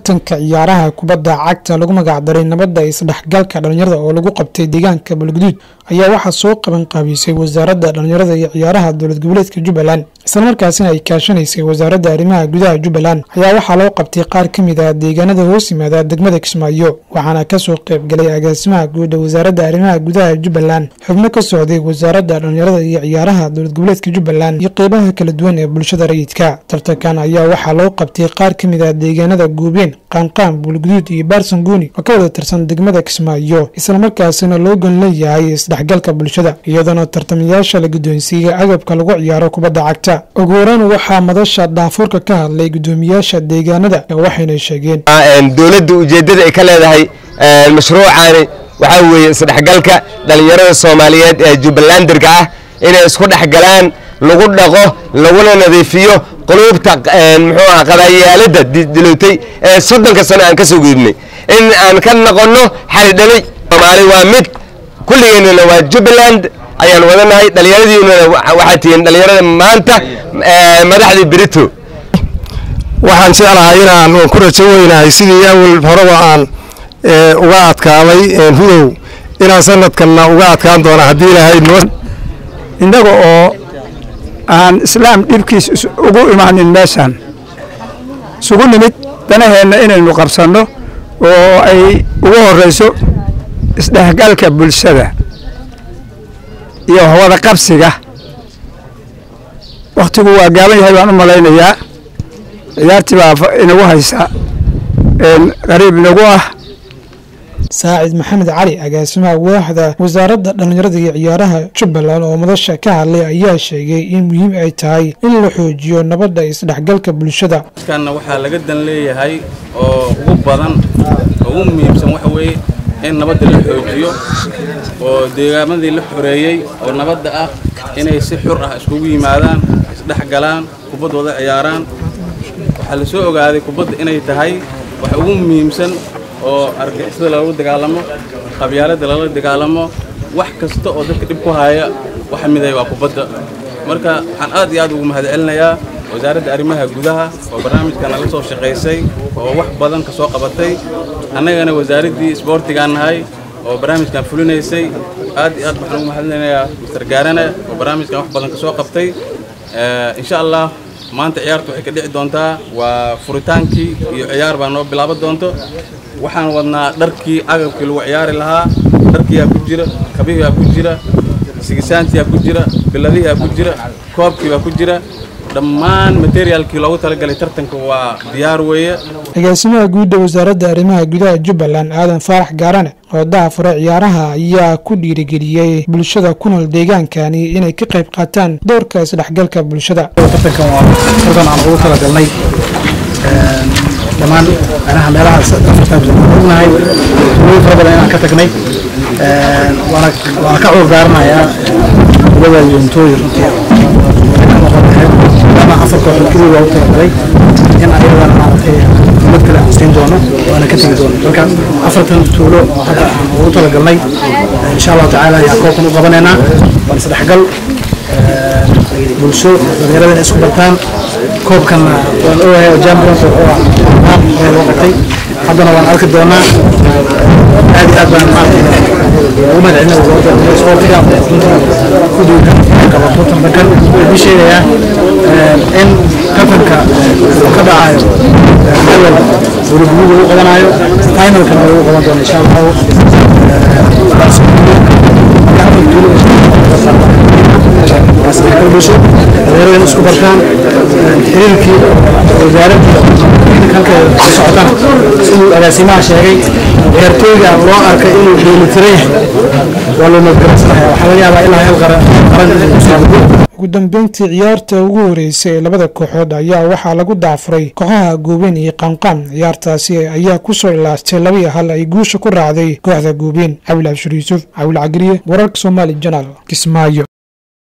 tartanka ciyaaraha kubadda cagta lagu magacdaray nabadda isdhexgalka dhalinyarada oo lagu qabtay deegaanka balguduud ayaa waxaa soo qaban qaabisay wasaaradda dhalinyarada iyo ciyaaraha dowlad goboleedka jubbaland islamarkaasina ay kaashanaysay wasaaradda arrimaha gudaha jubbaland ayaa waxaa loo qabtay qaar ka mid ah deegaanada hoos yimaada degmada kismaayo waxaana kasoo qaybgalay agaasimaha guuda wasaaradda arrimaha gudaha jubbaland xubno ka socday wasaaradda dhalinyarada iyo ciyaaraha dowlad goboleedka jubbaland iyo qeybaha kala duwan ee bulshada rayidka tartankan ayaa waxaa loo qabtay qaar ka mid ah deegaanada guubeen qaanqaan buulguduud iyo baarsanguuni oo ka wada tirsan degmada kismaayo islamarkaasina loo gan leeyahay isdhexgalka bulshada iyadoona tartamayaasha la guddoonsiiyey agabka lagu ciyaaro kubadda cagta ugu horeyn waxaa madasha dhaafuurka ka hadlay guddoomiyaasha deegaanada waxayna sheegeen dowladda ujeeddada ay ka leedahay mashruucaani waxaa weeye isdhexgalka dhallinyarada soomaaliyeed ee jubbalandirka ah inay isku dhexgalaan lagu dhaqo laguna nadiifiyo quluubta muxuu ah qadaayaalada dilowtay ee soddonka sano aan ka soo gudubnay in aan ka noqonno xalidhalay soomaali waa mid kulligeennana waa jubbaland ayaan wadanahay dhallinyaradiinuna waxaa tihiin dhallinyarada maanta madaxdii berito waxaan jeclahay inaan ku rajo weynahay sidii awal horeba aan uga adkaaday hudow inaan sanadkanna uga adkaan doona haddii ilaahay innaga oo aan islaam dhibkiis ugu imaanin meeshaan isugu nimid danaheenna inaynu qabsanno oo ay ugu horrayso isdhexgalka bulshada iyo wada qabsiga wakhtigu waa gaaban yahay baan u malaynayaa ciyaartii baa inagu haysa qariib inagu ah saacid maxamed cali agaasimaha waaxda wasaaradda dhallinyarada iyo ciyaaraha jubbaland oo madasha ka hadlay ayaa sheegay in muhiim ay tahay in la xoojiyo nabadda isdhexgalka bulshada kana waxaa laga dan leeyahay oo ugu badan ugu muhiimsan waxa weeye in nabadda la xoojiyo oo deegaamadii la xoreeyey oo nabadda ah inay si xur ah iskugu yimaadaan isdhexgalaan kubaddooda ciyaaraan waxaa la soo ogaaday kubadda inay tahay waxa ugu muhiimsan oo argixisada loola dagaalamo qabyaaladda lala dagaalamo wax kasta oo dadka dhib ku haya waxa miday waa kubadda marka waxaan aad iyo aad ugu mahadcelinayaa wasaaradda arrimaha gudaha oo barnaamijkan nala soo shaqaysay oo wax badan ka soo qabatay annagana wasaaraddii isboortigaan nahay oo barnaamijkan fulinaysay aad iyo aad waxaan ugu mahadcelinayaa mister gaarane oo barnaamijkan wax badan ka soo qabtay insha allah maanta ciyaartu waxay ka dhici doontaa waa furitaankii iyo ciyaar baa noo bilaaban doonto waxaan wadnaa dharkii agabkii lagu ciyaari lahaa dharkiyaa ku jira kabihiyaa ku jira sigisaantiyaa ku jira biladihiyaa ku jira koobkiibaa ku jira dhammaan materiaalkii loogu talagalay tartanka waa diyaar weeye agaasimaha guudda wasaaradda arrimaha gudaha jubbaland aadan faarax gaarane oo daafure ciyaaraha ayaa ku dhiirigeliyey bulshada ku nool deegaankani inay ka qayb qaataan doorka isdhexgalka bulshada tartankan waa tartan aan ugu talagalnay dhammaan meelaha meelahaas ognahay ugu fara badan inaan ka tagnay waana waana ka cuur daaranayaa kubada yuntooyi runtii ka noqon lahayd maadaama afar kooxood keliya waa u talagalay in ayadana maaragtay mid kale aan siin doono waana ka tegi doono marka afartan tuulo oo hadda aan ugu talagalnay insha allahu tacaala ayaa koobkan u qabanaynaa waan isdhexgal bulsho dhalinyarada inay isku bartaan koobkanna waan ogahay oo champions wuxuu ah ee loo qabtay haddana waan arki doonaa aad iyo aad baan maaragtay ugu mahadcelina wasaaradda isboortiga ku duuga qabato tartankan waxaan sheegayaa in tartanka uu ka dhacayo level guriguriga lagu qabanayo finalkana lagu qaban doono insha allahu dhalinyarada in isku bartaan xiriirkii wasaaradda halkeeda ka socotana siduu agaasimaha sheegay ciyaartooyga loo arkay inuu dheelitiran yahay waa loo nabadgelasanaya waxaa laga yaabaa ilaa hal qaran qaran inuu saabudo ugu dambeyntii ciyaarta ugu horeysay ee labada kooxood ayaa waxaa lagu daafuray kooxaha guubeen iyo qaanqaan ciyaartaasi ayaa kusoo ilaastay labaiyo hal ay guusha ku raacday kooxda guubeen cawil abshir yuusuf cawil cagriye wararka soomaali janaal kismaayo